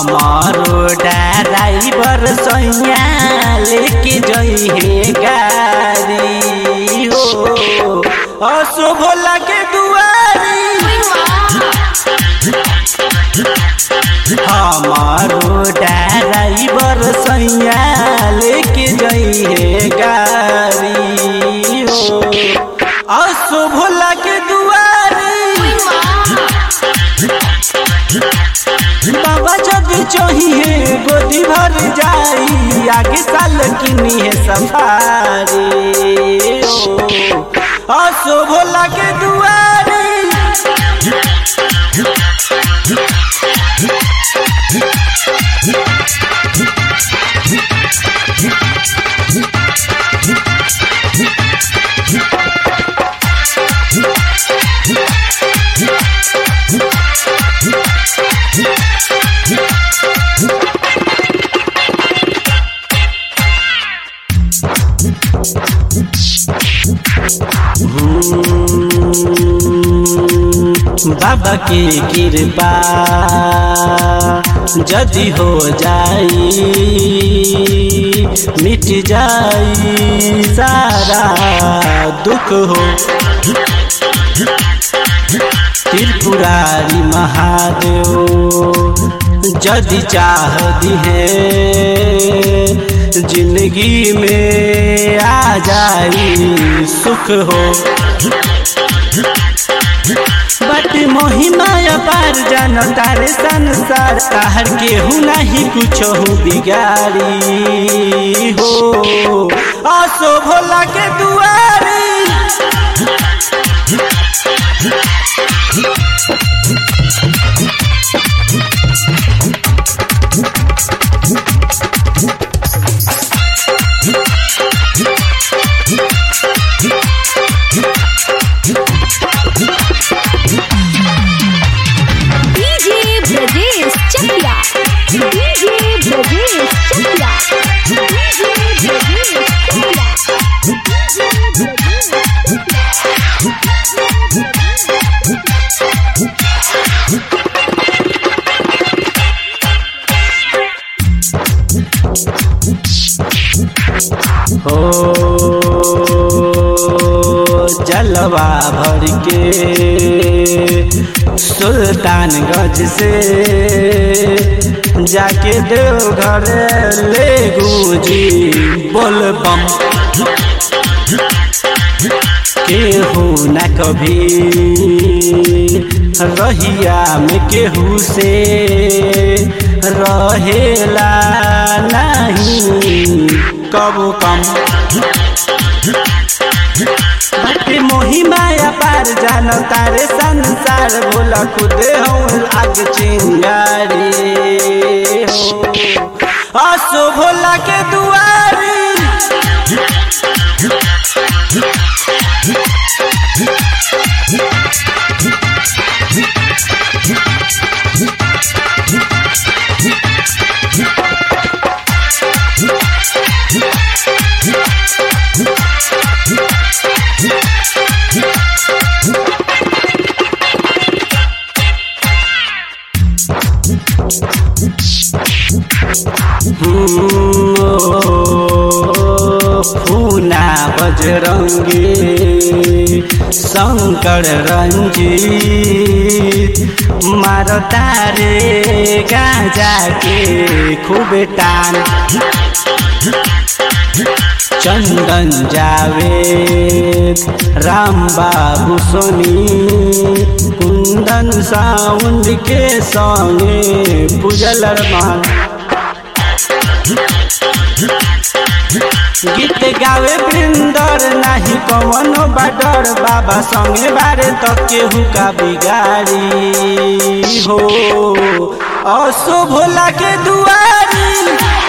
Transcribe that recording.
हमारो ड्राइवर सैया लेके जई हे गाड़ी हो असो भोला के दुआरी हमारो ड्राइवर सैया लेके जई हे गाड़ी हो असो भोला के दुआरी बाबा जदी चाहिए गोदी भर जाई आगे साल किनी है सफारी ओ, असो भोला के दुआरी बाबा की कृपा जदि हो जाई मिट जाई सारा दुख हो त्रिपुरारी महादेव जदि चाह दिहे जिंदगी में आ जाई सुख हो बट मोहिमा अपार जान तारे संसार ताहर केहू नहीं कुछ हो बिगाड़ी हो आसो भोला के दुआरी DJ Brajesh Chakiya DJ Brajesh Chakiya DJ Brajesh Chakiya DJ Brajesh हो जलवा भर के सुल्तानगंज से जाके देवघर ले गूंजी बोल बम केहू न कभी रहिया में केहू से रहेला नहीं कबो कम बाटे मोहिमा पार जान तारे संसार बोला खुद हूँ आग चिंगारी हो आसो भोला के दुआरी फूना बजरंगी शंकर रंजीत मारता रे गाजा के खूब टान चंदन जावेद राम बाबू सोनी कुंदन साउंड के संगे पूजल मान गीत गावे बृंदर नाही कवनो बाडर बाबा संगे बारे तो केहू का बिगाड़ी हो असो भोला के दुआरी